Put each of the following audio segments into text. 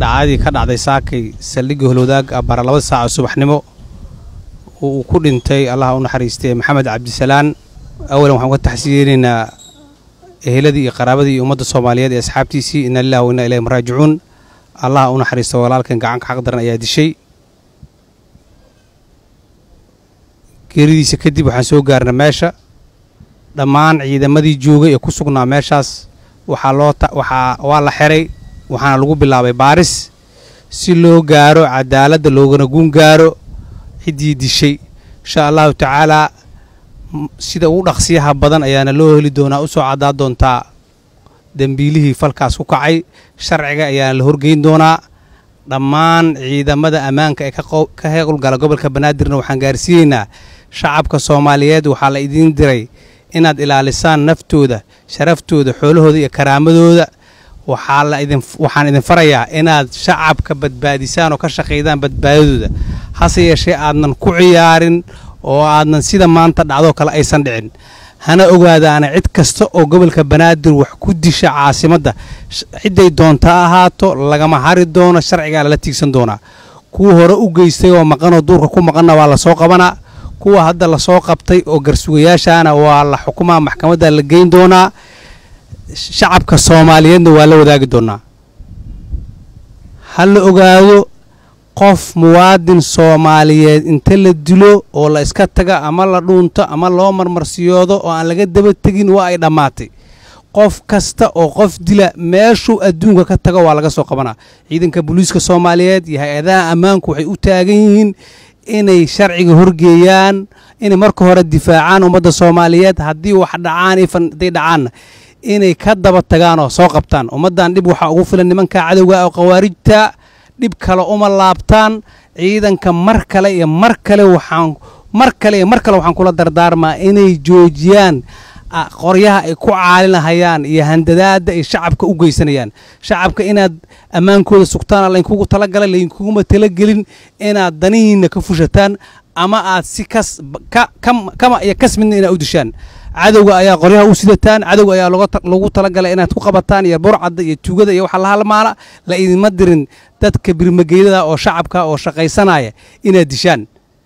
dhacdadii ka dhacday saakay saldhigga holwadaag abara laba saac oo subaxnimo uu ku dhintay allaha u naxariistay maxamed cabdisalaan awalan waxaan uga taxsiyeynaynaa eheladii iyo qaraabadii iyo ummadda soomaaliyeed ee asxaabtiisii inna lillahi wa inna ilayhim raajicuun allaha u naxariista walaalkan gacanka xaq daran ayaa dishay geeridiisa kadib waxaan soo gaarna meesha dhammaan ciidamadii joogay ee ku sugnaa meeshaas waxaa loo waxaa waa la xiray waxaana lagu bilaabay baaris si loo gaaro cadaaladda loogana guun gaaro ciddii dishay insha allahu tacaalaa sida ugu dhaqsiyaha badan ayaana loo heli doonaa u soo caddaa doontaa dembiilihii falkaas ku kacay sharciga ayaana la horgeyn doonaa dhammaan ciidamada ammaanka ee ka howlgala gobolka banaadirna waxaan gaarsiiyeynaa shacabka soomaaliyeed waxaa la idiin diray inaad ilaalisaan naftooda sharaftooda xoolahooda iyo karaamadooda waxaan idin farayaa inaad shacabka badbaadisaan oo ka shaqaydaan badbaadadooda hase yeeshee aadnan ku ciyaarin oo aadnan sida maanta dhacdoo kale aysan dhicin hana ogaadaana cid kasta oo gobolka banaadir wax ku disha caasimadda cidday doonta ahaato lagama hari doono sharcigaa lala tiigsan doonaa kuwa hore u geystay oo maqanoo duurka ku maqanna waa lasoo qabanaa kuwa hadda lasoo qabtay oo garsugayaashaana waa la xukumaa maxkamadda la geyn doonaa shacabka soomaaliyeedna waa la wadaagi doonaa ha la ogaado qof muwaadin soomaaliyeed inta la dilo oo la iska taga ama la dhuunto ama loo marmarsiyoodo oo aan laga daba tegin waa ay dhammaatay qof kasta oo qof dila meeshuu adduunka ka tago waa laga soo qabanaa ciidanka booliiska soomaaliyeed iyo hay-adaha ammaanku waxay u taagan yihiin inay sharciga horgeeyaan inay marka hore difaacaan ummadda soomaaliyeed haddii wax dhacaan hadday dhacaanna inay ka daba tagaan oo soo qabtaan ummaddan dhib waxaa ugu filan nimanka cadowga oo khawaarijta dhib kale uma laabtaan ciidanka mar kale iyo mar kale waxaan mar kale iyo mar kale waxaan kula dardaarmaa inay joojiyaan qoryaha ay ku caalinahayaan iyo handadaadda ay shacabka u geysanayaan shacabka inaad ammaankooda sugtaan laynkugu talagalay laynkuguma talagelin inaad danihiinna ka fushataan ama aad si kas kama iyo kas midna inaad u dishaan cadowga ayaa qoryaha u sidataan cadowga ayaa lagu talagalay inaad ku qabataan iyo burcadda iyo tugada iyo waxa la halmaala la idinma dirin dadka birmageydada oo shacabka oo shaqaysanaya inaad dishaan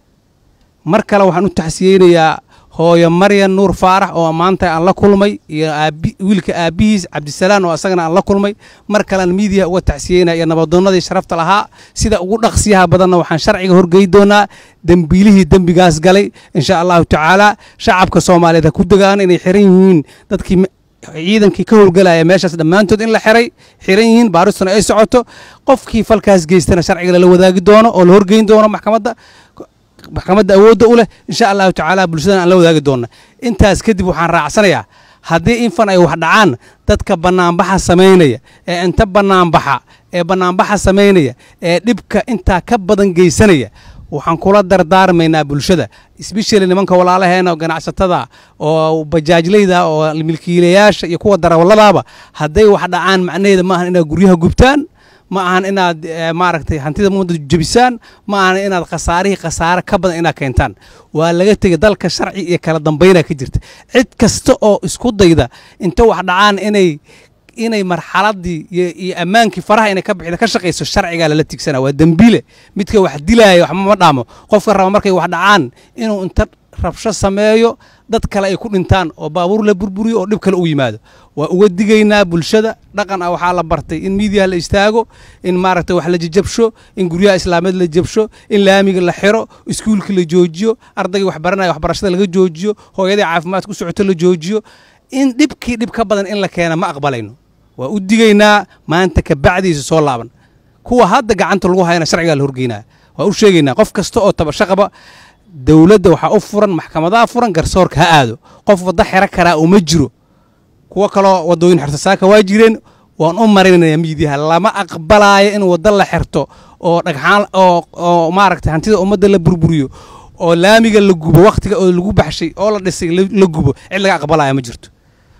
mar kale waxaan u taxsiyeynayaa hooyo maryan nuur faarax oo maanta aan la kulmay iyo wiilka aabbihiis cabdisalaan oo asagana aan la kulmay mar kalean miidiya uga taxsiyeynaya iyo nabadoonnadii sharafta lahaa sida ugu dhaqsiyaha badanna waxaan sharciga horgey doonaa dembiilihii dembigaas galay insha allahu tacaala shacabka soomaaliyeed ha ku degaan inay xiran yihiin dadkii ciidankii ka howlgalaya meeshaas dhammaantood in la xiray xiran yihiin baaristuna ay socoto qofkii falkaas geystana sharciga lala wadaagi doono oo la horgeyn doono maxkamadda maxkamadda awoodda u leh insha allahu tacaala bulshadan aan la wadaagi doonna intaas kadib waxaan raacsanayaa haddii infan ay wax dhacaan dadka bannaanbaxa samaynaya ee inta bannaanbaxa ee bannaanbaxa samaynaya ee dhibka intaa ka badan geysanaya waxaan kula dardaarmaynaa bulshada sbeshali nimanka walaalaheena ganacsatada oo bajaajlayda oo milkiilayaasha iyo kuwa darawalladaaba hadday wax dhacaan macnaheeda ma ahan inaad guryaha gubtaan ma ahan inaad maaragtay hantida ummadda jebisaan ma ahan inaad khasaarihii khasaare ka badan inaad keentaan waa laga tegay dalka sharci iyo kala dambaynaa ka jirta cid kasta oo isku dayda inta wax dhacaan inay inay marxaladii iyo ammaankii faraha inay ka bixida ka shaqayso sharcigaa lala tigsana waa dembiile midka wax dilaaya waxba ma dhaamo qofka raba markay wax dhacaan inuu inta rabsho sameeyo dad kale ay ku dhintaan oo baabuur la burburiyo oo dhib kale u yimaado waa uga digaynaa bulshada dhaqan ah waxaa la bartay in miidiyaha la istaago in maaragtay wax la jajabsho in guryaha islaameed la jabsho in laamiga la xiro iskuulka la joojiyo ardaygii wax baranaya waxbarashada laga joojiyo hooyadii caafimaadka u socoto la joojiyo in dhibkii dhib ka badan in la keena ma aqbalayno waa u digaynaa maanta ka bacdiisa soo laaban kuwa hadda gacanta lagu hayana sharcigaa la horgeynaa waa u sheegaynaa qof kasta oo tabasho qaba dowladda waxaa u furan maxkamadaha furan garsoorka ha aado qof waddo xero karaa uma jiro kuwo kaloo waddooyin xertosaaka waa jireen waan u marinaya miidiyaha lama aqbalaayo in waddo la xerto oo dhagxaan oo oo maaragtay hantida ummadda la burburiyo oo laamiga la gubo wakhtiga oo lagu baxshay oo la dhisay la gubo cid laga aqbalaya ma jirto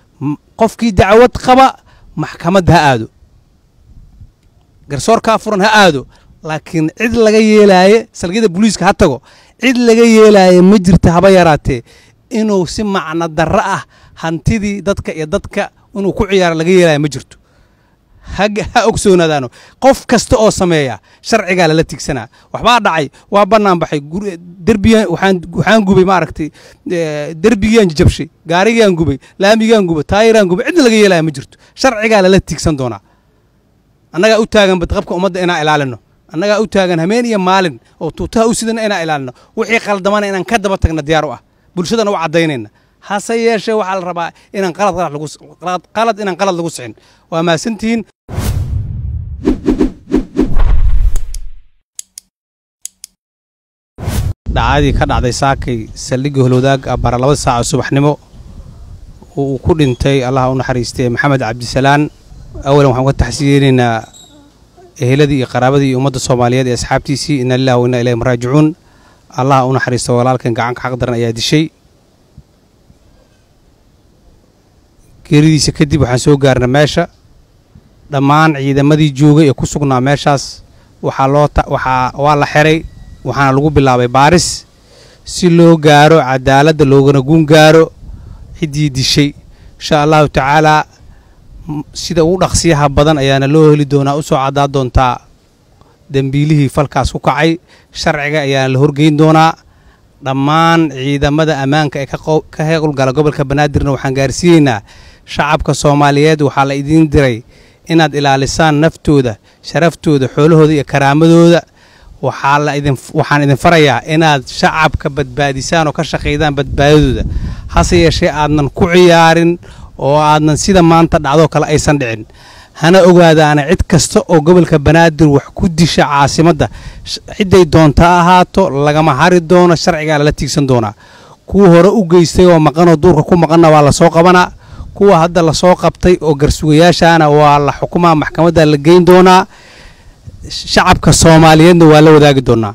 qofkii dacwad qaba maxkamadda ha aado garsoorkaa furan ha aado laakiin cid laga yeelaaye salgiyada booliiska ha tago cid laga yeelaaye ma jirta haba yaraatee inuu si macno darro ah hantidii dadka iyo dadka inuu ku ciyaaro laga yeelaayo ma jirto ha ogsoonaadaano qof kasta oo sameeya sharcigaa lala tigsanaa waxbaa dhacay waa bannaan baxay derbigan waxaan gubay maaragtay derbigiaan jabshay gaarigaan gubay laamigaan gubay taayiraan gubay cidna laga yeelaya ma jirto sharcigaa lala tigsan doonaa annagaa u taagan badqabka ummadda inaan ilaalino annagaa u taagan hameen iyo maalin oo tuutaha u sidana inaan ilaalino wixii qaldamana inaan ka daba tagna diyaar u ah bulshadana u caddaynayna hase yeeshee waxaa la rabaa inaan qalad inaan qalad lagu sixin waa mahadsantihiin dhacdadii ka dhacday saakay saldhigga holwadaag bara laba saaco subaxnimo uu ku dhintay allaha u naxariistay maxamed cabdisalaan awalan waxaan ka taxsiyeynaynaa eheladii iyo qaraabadii iyo ummadda soomaaliyeed ee asxaabtiisii ina lilah wa inna ilayhim raajicuun allaha u naxariista walaalkan gacanka xaq daran ayaa dishay geeridiisa kadib waxaan soo gaarna meesha dhammaan ciidamadii joogay ee ku sugnaa meeshaas waxaa loo waxaa waa la xiray waxaana lagu bilaabay baaris si loo gaaro cadaaladda loogana guun gaaro ciddii dishay insha allahu tacaalaa sida ugu dhaqsiyaha badan ayaana loo heli doonaa u soo caddaa doontaa dembiilihii falkaas ku kacay sharciga ayaana la horgeyn doonaa dhammaan ciidamada ammaanka ee ka howlgala gobolka banaadirna waxaan gaarsiiyeynaa shacabka soomaaliyeed waxaa la idiin diray inaad ilaalisaan naftooda sharaftooda xoolahooda iyo karaamadooda waxaan idin farayaa inaad shacabka badbaadisaan oo ka shaqaydaan badbaadadooda hase yeeshee aadnan ku ciyaarin oo aadnan sida maanta dhacdoo kale aysan dhicin hana ogaadaana cid kasta oo gobolka banaadir wax ku disha caasimadda cidday doonta ahaato lagama hari doono sharcigaa lala tiigsan doonaa kuwa hore u geystay oo maqanoo duurka ku maqanna waa lasoo qabanaa kuwa hadda lasoo qabtay oo garsugayaashaana waa la xukumaa maxkamadda la geyn doonaa shacabka soomaaliyeedna waa la wadaagi doonaa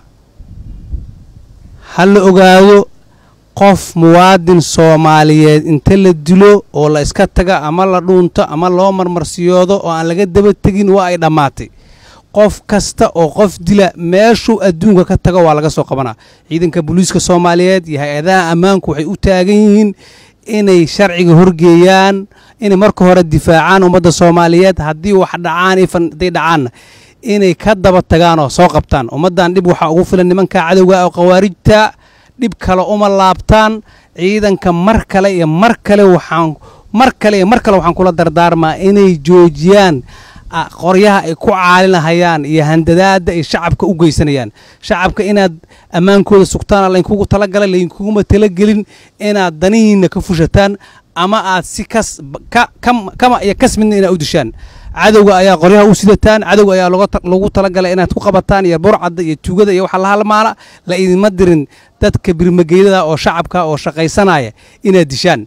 ha la ogaado qof muwaadin soomaaliyeed inta la dilo oo la iska taga ama la dhuunto ama loo marmarsiyoodo oo aan laga daba tegin waa ay dhammaatay qof kasta oo qof dila meeshuu adduunka ka tago waa laga soo qabanaa ciidanka booliiska soomaaliyeed iyo hay-adaha ammaanku waxay u taagan yihiin inay sharciga horgeeyaan inay marka hore difaacaan ummadda soomaaliyeed haddii wax dhacaan hadday dhacaanna inay ka daba tagaan oo soo qabtaan ummaddan dhib waxaa ugu filan nimanka cadowga oo khawaarijta dhib kale uma laabtaan ciidanka mar kale iyo mar kale waxaan mar kale iyo mar kale waxaan kula dardaarmaa inay joojiyaan qoryaha ay ku caalinahayaan iyo handadaadda ay shacabka u geysanayaan shacabka inaad ammaankooda sugtaan laynkugu talagalay laynkuguma talagelin inaad danihiinna ka fushataan ama aad si kas kama iyo kas midna inaad u dishaan cadowga ayaa qoryaha u sidataan cadowga ayaa lagu talagalay inaad ku qabataan iyo burcadda iyo tugada iyo waxa la halmaala la idinma dirin dadka birmageydada oo shacabka oo shaqaysanaya inaad dishaan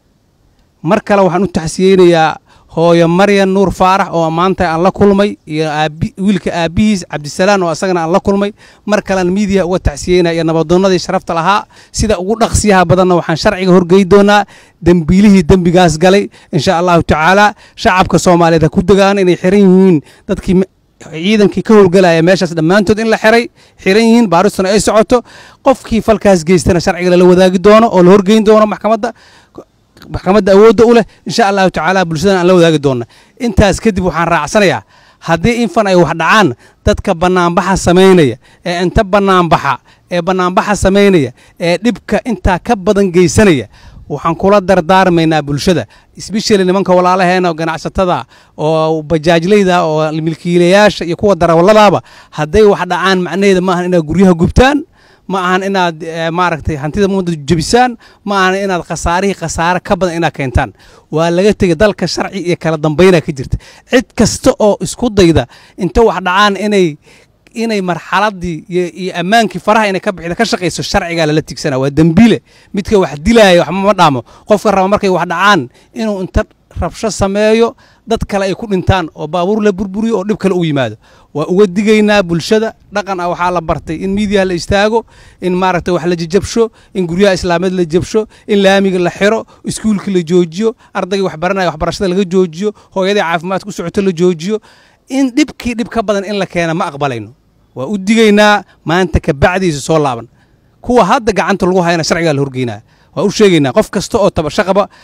mar kale waxaan u taxsiyeynayaa hooyo maryan nuur faarax oo maanta aan la kulmay iyo wiilka aabbihiis cabdisalaan oo asagana aan la kulmay mar kalean miidiya uga taxsiyeynaya iyo nabadoonnadii sharafta lahaa sida ugu dhaqsiyaha badanna waxaan sharciga horgey doonaa dembiilihii dembigaas galay insha allahu tacaala shacabka soomaaliyeed ha ku degaan inay xiran yihiin dadkii ciidankii ka howlgalaya meeshaas dhammaantood in la xiray xiran yihiin baaristuna ay socoto qofkii falkaas geystana sharciga lala wadaagi doono oo la horgeyn doono maxkamadda maxkamadda awoodda u leh insha allahu tacaala bulshadan aan la wadaagi doonna intaas kadib waxaan raacsanayaa haddii infan ay wax dhacaan dadka bannaanbaxa samaynaya ee inta bannaanbaxa ee bannaanbaxa samaynaya ee dhibka intaa ka badan geysanaya waxaan kula dardaarmaynaa bulshada sbeshali nimanka walaalaheena ganacsatada oo bajaajlayda oo milkiilayaasha iyo kuwa darawalladaaba hadday wax dhacaan macnaheeda maahan inaad guryaha gubtaan ma ahan inaad maaragtay hantida ummadda jebisaan ma ahan inaad khasaarihii khasaare ka badan inaad keentaan waa laga tegay dalka sharci iyo kala dambaynaa ka jirta cid kasta oo isku dayda inta wax dhacaan inay inay marxaladii iyo ammaankii faraha inay ka bixida ka shaqayso sharcigaa lala tigsana waa dembiile midka wax dilaaya waxba ma dhaamo qofka raba markay wax dhacaan inuu inta rabsho sameeyo dad kale ay ku dhintaan oo baabuur la burburiyo oo dhib kale u yimaado waa uga digaynaa bulshada dhaqan ah waxaa la bartay in miidiyaha la istaago in maaragtay wax la jajabsho in guryaha islaameed la jabsho in laamiga la xiro iskuulka la joojiyo ardaygii wax baranaya waxbarashada laga joojiyo hooyadii caafimaadka u socoto la joojiyo in dhibkii dhib ka badan in la keena ma aqbalayno waa u digaynaa maanta ka bacdiisa soo laaban kuwa hadda gacanta lagu hayana sharcigaa la horgeynaya waa u sheegaynaa qof kasta oo tabasho qaba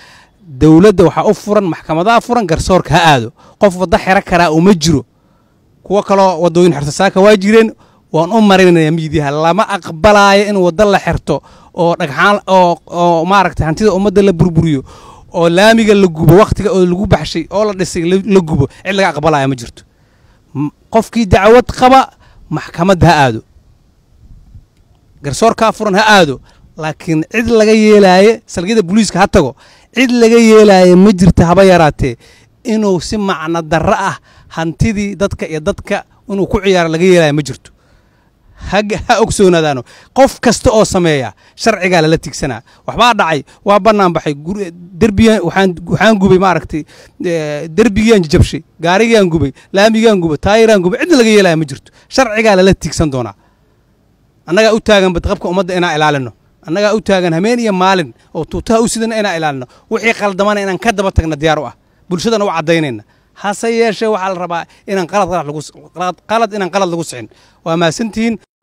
dowladda waxaa u furan maxkamadaha furan garsoorka ha aado qof waddo xero karaa uma jiro kuwo kaloo waddooyin xertasaaka waa jireen waan u marinaya miidiyaha lama aqbalaayo in waddo la xerto oo dhagxaan oo oo maaragtay hantida ummadda la burburiyo oo laamiga la gubo wakhtiga oo lagu baxshay oo la dhisay la gubo cid laga aqbalaya ma jirto qofkii dacwad qaba maxkamadda ha aado garsoorkaa furan ha aado laakiin cid laga yeelaaye salgiyada booliiska ha tago cid laga yeelaaye ma jirta haba yaraatee inuu si macno darro ah hantidii dadka iyo dadka inuu ku ciyaaro laga yeelaayo ma jirto ha ogsoonaadaano qof kasta oo sameeya sharcigaa lala tigsanaa waxbaa dhacay waa bannaan baxay derbiyan waxaan gubay maaragtay derbigiaan jabshay gaarigaan gubay laamigaan gubay taayiraan gubay cidna laga yeelaya ma jirto sharcigaa lala tigsan doonaa annagaa u taagan badqabka ummadda inaan ilaalino annagaa u taagan hameen iyo maalin oo tuutaha u sidana inaan ilaalino wixii qaldamana inaan ka daba tagna diyaar u ah bulshadana u caddaynayna hase yeeshee waxaa la rabaa inaan qalad qalad inaan qalad lagu sixin waa mahadsantihiin